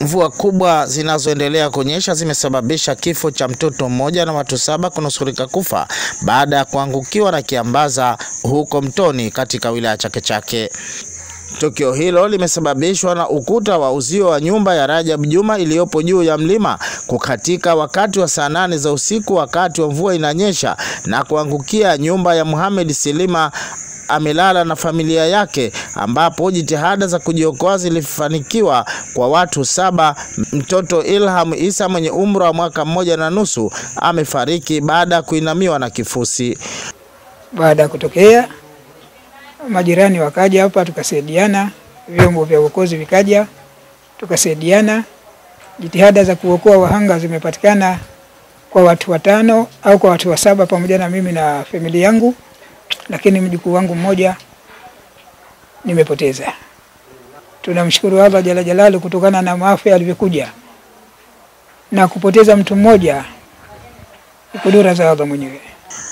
Mvua kubwa zinazoendelea kunyesha zimesababisha kifo cha mtoto mmoja na watu saba kunusurika kufa baada ya kuangukiwa na kiambaza huko Mtoni katika wilaya Chake Chake. Tukio hilo limesababishwa na ukuta wa uzio wa nyumba ya Rajab Juma iliyopo juu ya mlima kukatika wakati wa saa nane za usiku wakati wa mvua inanyesha na kuangukia nyumba ya Muhammad Silima amelala na familia yake ambapo jitihada za kujiokoa zilifanikiwa kwa watu saba. Mtoto Ilham Isa mwenye umri wa mwaka mmoja na nusu amefariki baada ya kuinamiwa na kifusi. Baada ya kutokea, majirani wakaja hapa, tukasaidiana, vyombo vya uokozi vikaja, tukasaidiana. Jitihada za kuokoa wahanga zimepatikana kwa watu watano au kwa watu wasaba, pamoja na mimi na familia yangu lakini mjukuu wangu mmoja nimepoteza. Tunamshukuru Allah jala jalalu kutokana na maafa yalivyokuja na kupoteza mtu mmoja, kudura za Allah mwenyewe.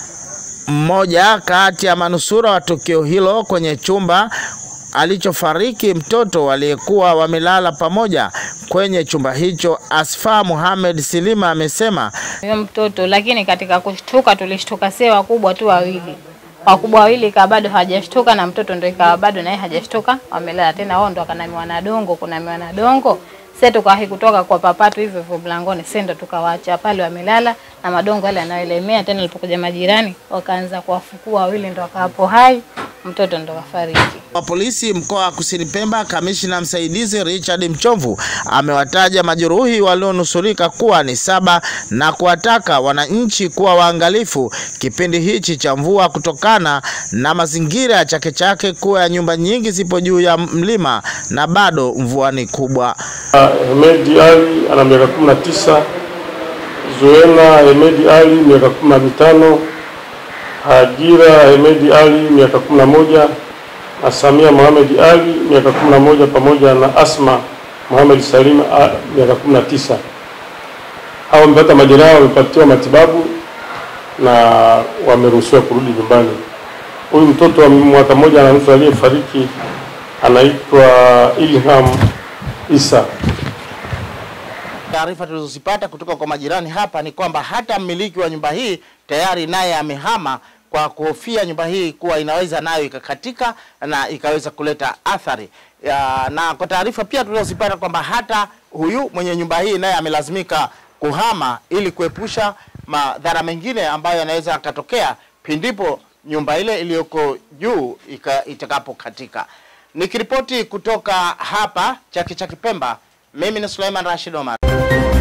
Mmoja kati ya manusura wa tukio hilo kwenye chumba alichofariki mtoto waliyekuwa wamelala pamoja kwenye chumba hicho, Asfa Muhammad Silima amesema huyo mtoto, lakini katika kushtuka tulishtuka sie wakubwa tu wawili wakubwa wawili ikawa bado hawajashtuka na mtoto ndo ikawa bado naye hajashtuka, wamelala tena. Wao ndo wakanamiwa na dongo, kunamiwa na dongo. Sasa tukawahi kutoka kwa papatu hivyo hivyo mlangoni, sasa ndo tukawaacha pale wamelala na madongo yale yanayoelemea. Tena alipokuja majirani wakaanza kuwafukua wawili, ndo wakawapo hai, mtoto ndo kafariki. wa polisi mkoa wa Kusini Pemba, kamishna msaidizi Richard Mchomvu amewataja majeruhi walionusurika kuwa ni saba na kuwataka wananchi kuwa waangalifu kipindi hichi cha mvua kutokana na mazingira ya Chake Chake kuwa ya nyumba nyingi zipo juu ya mlima na bado mvua ni kubwa. Hemedi Ali ana miaka kumi na tisa, Zuena Hemedi Ali miaka kumi na mitano, Hajira Hemedi Ali miaka kumi na moja na Samia Mohamed Ali miaka kumi na moja pamoja na Asma Mohamed Salim a- miaka kumi na tisa. Hao wamepata majeraha, wamepatiwa matibabu na wameruhusiwa kurudi nyumbani. Huyu mtoto wa mwaka mmoja na nusu aliyefariki anaitwa Ilham Isa. Taarifa tulizozipata kutoka kwa majirani hapa ni kwamba hata mmiliki wa nyumba hii tayari naye amehama kwa kuhofia nyumba hii kuwa inaweza nayo ikakatika na ikaweza kuleta athari ya, na kwa taarifa pia tulizozipata kwamba hata huyu mwenye nyumba hii naye amelazimika kuhama ili kuepusha madhara mengine ambayo yanaweza yakatokea pindipo nyumba ile iliyoko juu ika- itakapokatika. Nikiripoti kutoka hapa Chake Chake Pemba, mimi ni Suleiman Rashid Omar.